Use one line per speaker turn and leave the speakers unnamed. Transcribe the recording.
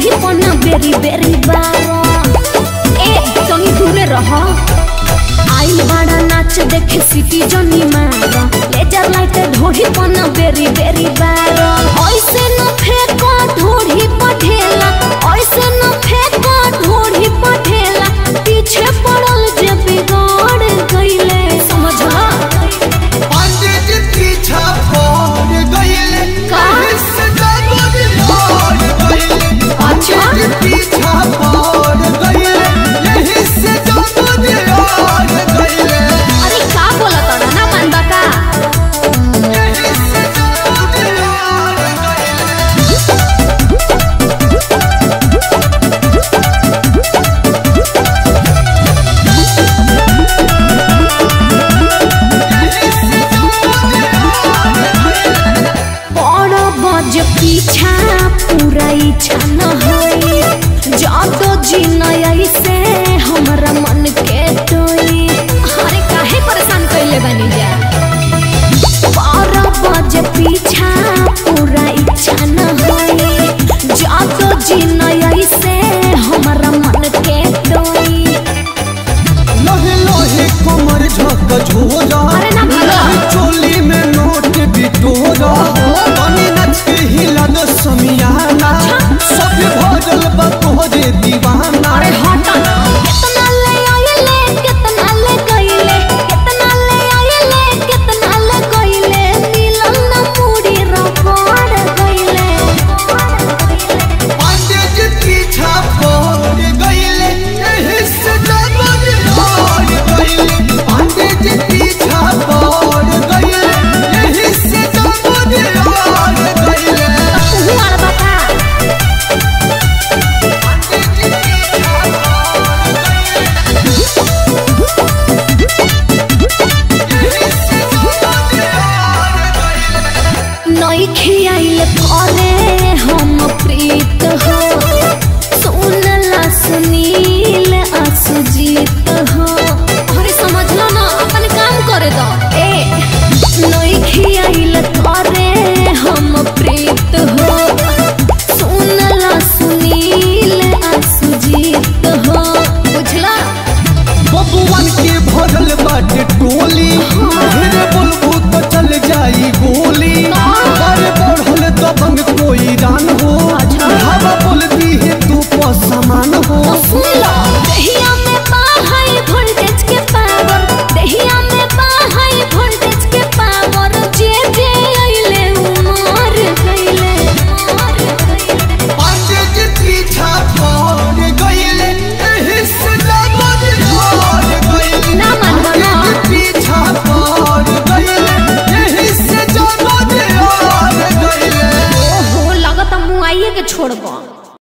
ढोढ़ी पना बेरी बेरी बारो ए तनी दूरे रह आइल बड़ा नाच देखे सिटी जनी मारो लेजर लाइट ढोढ़ी पना बेरी बेरी बारो ऐसे न फेंको ढोढ़ी पठेला ऐसे न फेंको ढोढ़ी पठेला पीछे पड़ल जे बिगड़ गइले समझला
पंडित पीछा पड़ गइले
का?
इससे जगत लड़ गइले
अच्छा।
पंडित पीछा पड़ गइले यही से जगत लड़ गइले
अरे का बोला तोड़ा ना मानबा का
यही से जगत लड़ गइले
बड़ बज पीछा पूरा इच्छा न होई जादो जी नई से हमरा मन के टोई अरे काहे परेशान कइले बानी जा बड़ बज पीछा पूरा इच्छा न होई जादो जी नई से हमरा मन के टोई
लोहे लोहे कमर झक झोरा
अरे ना भागा।
चोली में नोट बिटोरा तनी नच के हिला दो समिया